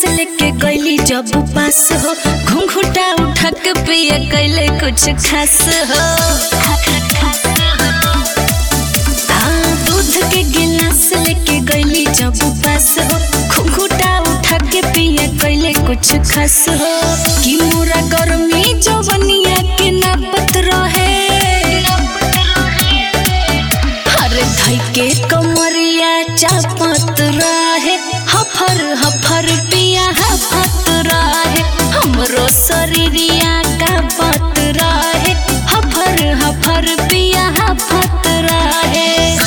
लेके गईली जब पास हो घुंघुटा उठा के पिए कैले कुछ खास हो हाँ, दूध के गिलास लेके गईली जब पास हो घुंघुटा उठा के पिए कैले कुछ खास हो कि मोरा गर्मी जवनिया के नापत रहे हर धई के कमरिया चापत रहे हफर हफर पिया हफत रहे हमरो शरीरिया का पत रहे हफर हफर पिया हफत रहे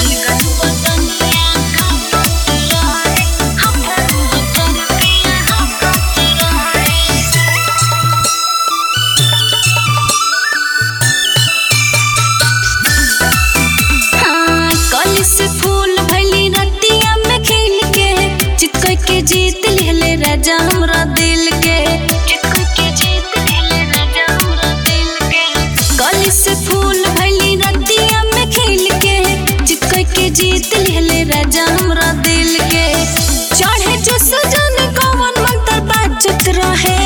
हाँ, कली से फूल भैली रतिया में खिल के चितकोय के जीत लेले राजा हमरा दिल के चितकोय के जीत लेले राजा हमरा दिल के कली से फूल भैली रतिया में खिल के चितकोय के जीत लेले राजा हमरा दिल के चढ़े जो सजन कवन मंत्र बाजत रहे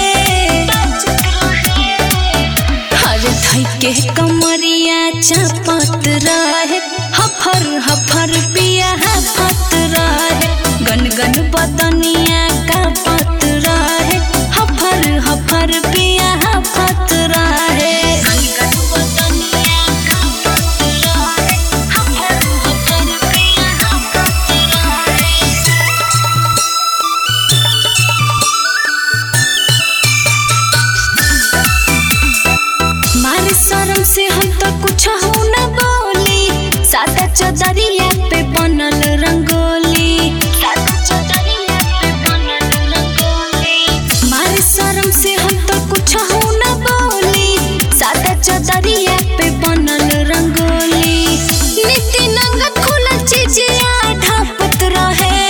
हर धई के कमरिया चापत रहे हफर हफर पिया हफत रहे गन गन बदनिया का पत रहे हफर हफर पिया हफत रहे मारे शरम से हम तो कुछ हो न बोली सादा चदरिया पे बनल रंगोली मारे शरम से हम तो कुछ हो न बोली सादा चदरिया पे बनल रंगोली नीति नंगत खुलल चीजिया ढापत रहे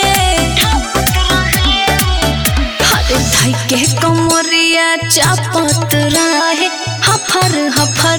हर धई के कमरिया चापत रहे हफर हफर